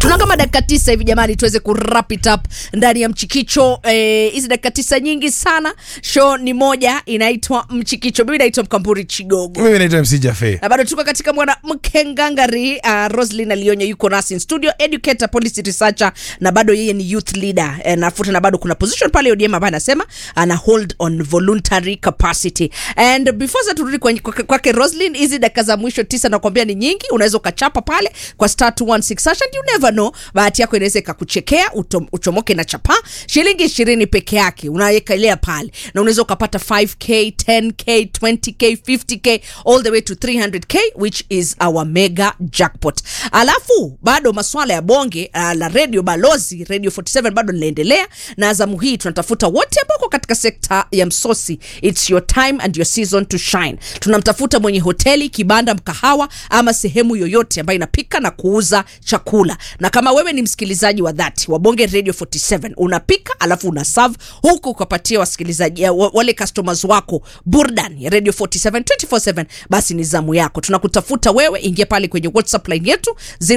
tuna kama dakika tisa hivi jamani tuweze ku wrap it up ndani ya mchikicho eh, hizi dakika tisa nyingi sana show ni moja inaitwa mchikicho mimi naitwa mkamburi chigogo mimi naitwa mc jafe na bado tuko katika mwanamke ngangari uh, roslin alionyo yuko nasi in studio educator policy researcher na bado yeye ni youth leader eh, nafuta na bado kuna position pale odm ambaye anasema ana hold on voluntary capacity and before sa turudi kwenye- kwake kwake roslin hizi dakika za mwisho tisa nakwambia ni nyingi unaweza ukachapa pale kwa star 216 hash and you never know bahati yako inaweza ikakuchekea utom- uchomoke na chapa shilingi ishirini peke yake unawekelea pale na unaweza ukapata 5k 10k 20k 50k all the way to 300k which is our mega jackpot alafu bado maswala ya bonge uh, la radio balozi radio 47 bado linaendelea na azamu hii tunatafuta wote ambao wako katika sekta ya msosi its your time and your season to shine tunamtafuta mwenye hoteli kibanda mkahawa ama sehemu yoyote ambayo inapika na kuuza chakula na kama wewe ni msikilizaji wa dhati wa bonge radio 47 unapika alafu una serve huku ukapatia wasikilizaji eh, wa- wale customers wako burdan ya radio 47 247 basi ni zamu yako tunakutafuta wewe ingia pale kwenye whatsapp line yetu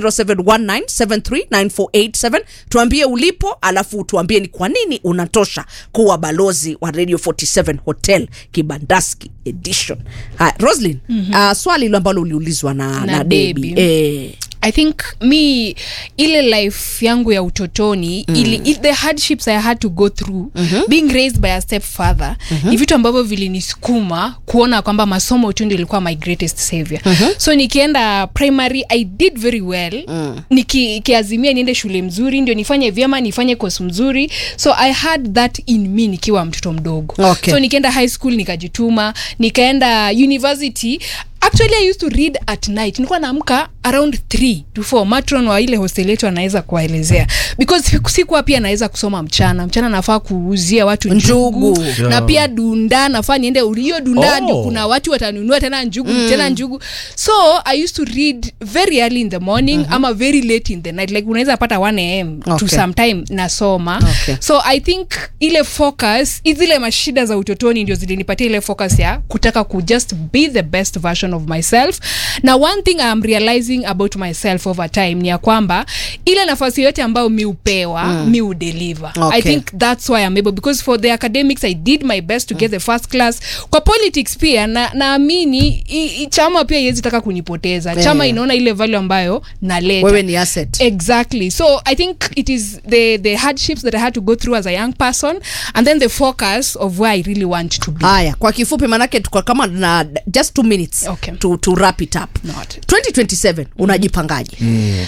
0719739487 tuambie ulipo alafu tuambie ni kwa nini unatosha kuwa balozi wa radio 47 hotel kibandaski edition haya roslin mm-hmm. uh, swali hilo ambalo uliulizwa na, na, Na debi Debbie. eh, i think mi ile life yangu ya utotoni mm. ili, il, the hardships i had to go through mm-hmm. being raised by a step father mm-hmm. ni vitu ambavyo vilinisukuma kuona kwamba masomo tu ndio ilikuwa my greatest savior mm-hmm. so nikienda primary i did very well mm. nikiazimia niende shule mzuri ndio nifanye vyema nifanye kosi mzuri so i had that in me nikiwa mtoto mdogo Okay. so nikaenda high school nikajituma nikaenda university actually i used to read at night nilikuwa naamka around 3 to 4 matron wa ile hostel yetu anaweza kuwaelezea because siku- sikuwa pia naweza kusoma mchana mchana nafaa kuuzia watu njugu, Njugu. na pia dunda nafaa niende hiyo dunda Oh. ndio kuna watu watanunua tena njugu mm. tena njugu so i used to read very early in the morning mm-hmm. ama very late in the night like unaweza pata 1 am Okay. to sometime nasoma Okay. so i think ile focus zile mashida za utotoni ndio zilinipatia ile focus ya kutaka ku just be the best version of myself na one thing I'm realizing about myself over time ni ya kwamba ile nafasi yote ambayo mi upewa mm. mi udeliver Okay. i think that's why I'm able because for the academics i did my best to get the first class kwa politics pia na naamini i- i- chama pia iwezi taka kunipoteza chama Yeah. inaona ile value ambayo naleta wewe ni asset exactly so i think it is the the hardships that i had to go through as a young person and then the focus of where i really want to be haya kwa kifupi manake tuko kama na just two minutes Okay. to, to wrap it up Not. 2027 unajipangaje mm.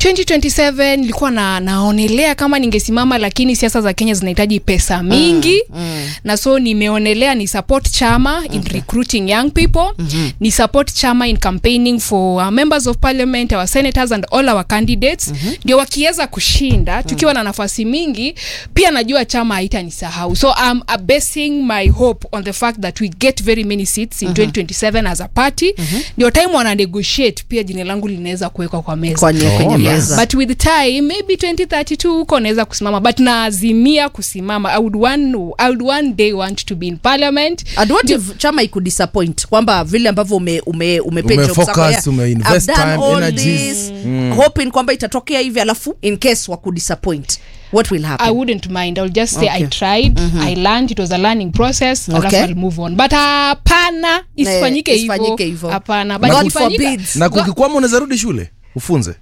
2027 nilikuwa na, naonelea kama ningesimama lakini siasa za kenya zinahitaji pesa mingi mm, mm. na so nimeonelea ni support chama in okay. recruiting young people mm-hmm. ni support chama in campaigning for our members of parliament our senators and all our candidates mm-hmm. ndio wakiweza kushinda tukiwa na nafasi mingi pia najua chama haitanisahau so I'm uh, basing my hope on the fact that we get very many seats in mm-hmm. 2027 as a party ndio time wana negotiate pia jina langu linaweza kuwekwa kwa meza kwenye, kwenye Oh, nice. meza but with time maybe 2032 huko naweza kusimama but naazimia kusimama I would, one, I would one day want to be in parliament And what if chama ikudisappoint kwamba vile ambavyo ume, ume, umepay Ume job zako, focus, yeah, ume invest I've done time, all energies. this, hoping kwamba itatokea hivi alafu in case wa kudisappoint what will happen I wouldn't mind. I'll just say Okay. I tried, I learned, it was a learning process, Okay. alafu I'll move on. But hapana, isifanyike isifanyike hivyo. hivyo. Hapana, but God ikifanyika- forbids. na Go- kukikwama unaweza rudi shule ufunze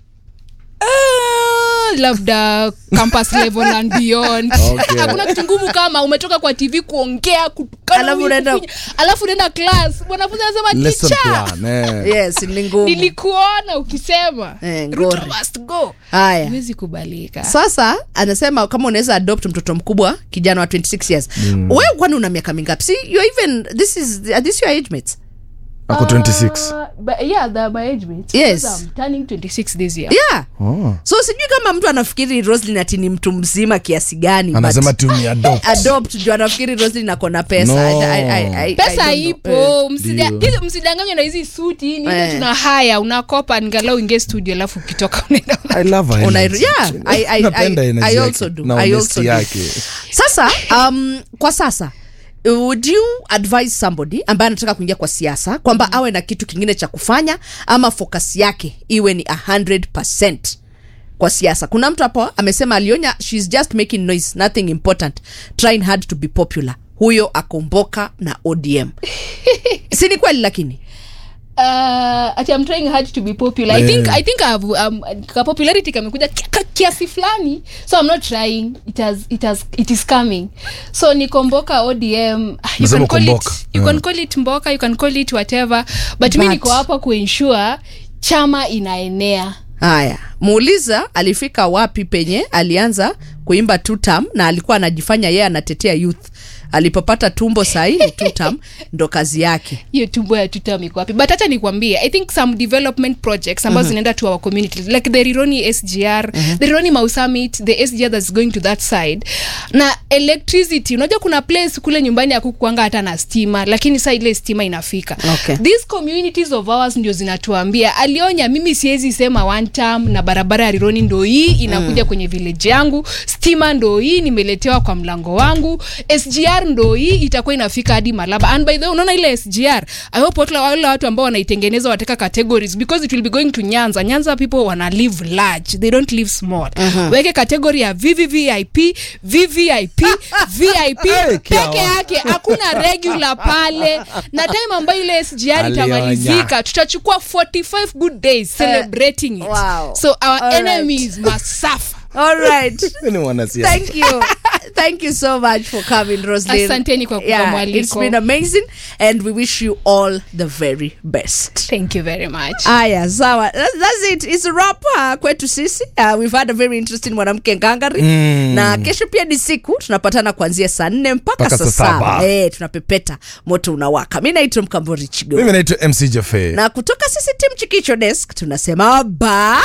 Ah, labda campus level and beyond Okay. hakuna kitu ngumu kama umetoka kwa tv kuongea kutukana Alafu huyu, unaenda- kufinya. alafu unaenda class mwanafunzi anasema lesson ticha plan eh. yes ni ngumu nilikuona ukisema Eh, Ruto ngori. must go haya huwezi kubalika sasa anasema kama unaweza adopt mtoto mkubwa kijana wa 26 years mm. wewe kwani una miaka mingapi si you're even this is are this your age mates ako 26 Uh, but yeah, they're my age mates. Yes. Because I'm turning 26 this year. yeah oh. so sijui kama mtu anafikiri roslin ati ni mtu mzima kiasi gani but- anasema tu ni adopt adopt ndio anafikiri roslin ako na pesa No. I- I- I- I- I pesa don't know. ipo msida- Ndio. hizi- msidanganywe na hizi suti ni ile Eh. tuna haya unakopa ngalau ingie studio alafu ukitoka unaenda I love her Una- energy. yeah, I- I- Napenda I- energy I yake also do. na I honesty also do. yake sasa um, kwa sasa would you advise somebody ambaye anataka kuingia kwa siasa kwamba awe na kitu kingine cha kufanya ama focus yake iwe ni 100 kwa siasa kuna mtu hapo amesema alionya shes just making noise nothing important trying hard to be popular huyo akomboka na odm si ni kweli lakini uh, ati I'm trying hard to be popular. I think I think I've, um, ka popularity kamekuja kia- ka- kiasi fulani so I'm not trying it has it has it is coming so nikomboka ODM ah, you Nasema can call it komboka. you Mm. can call it mboka you can call it whatever but, mi But- niko hapa kuensure chama inaenea haya muuliza alifika wapi penye alianza kuimba tutam na alikuwa anajifanya yeye anatetea youth alipopata tumbo sahii tutam ndo kazi yake hiyo tumbo ya tutam iko wapi but hata nikwambie i think some development projects ambazo zinaenda to our communities like the rironi sgr the rironi mau summit the sgr that's going to that side na electricity unajua kuna place kule nyumbani akukuanga hata na stima lakini saa ile stima inafika Okay. these communities of ours ndio zinatuambia alionya mimi siwezi sema one term na barabara ya rironi ndo hii inakuja mm. kwenye village yangu stima ndo hii nimeletewa kwa mlango wangu sgr ndo hii itakuwa inafika hadi malaba and by the way unaona ile sgr i hope watu wale watu ambao wanaitengeneza wateka categories because it will be going to nyanza nyanza people wana live large they don't live small uh-huh. weke category ya vvvip vvip vip Hey, peke kiawa. yake hakuna regular pale na time ambayo ile sgr Alionya. itamalizika tutachukua 45 good days celebrating it wow. so our All right. enemies must suffer All right. ni mwanasiasa thank you thank you so much for coming roslyn Asanteni kwa kupa mwaliko. it's been amazing and we wish you all the very best thank you very much aya sawa That- that's it it's a wrap uh, kwetu sisi uh, we've had a very interesting mwanamke ngangari mm. na kesho pia ni siku tunapatana kuanzia saa nne mpaka Mpaka saa saa saba saba. hey, tunapepeta moto unawaka mi naitwa mkambori chigo mimi naitwa mc jafe na kutoka sisi tim chikicho desk tunasema ba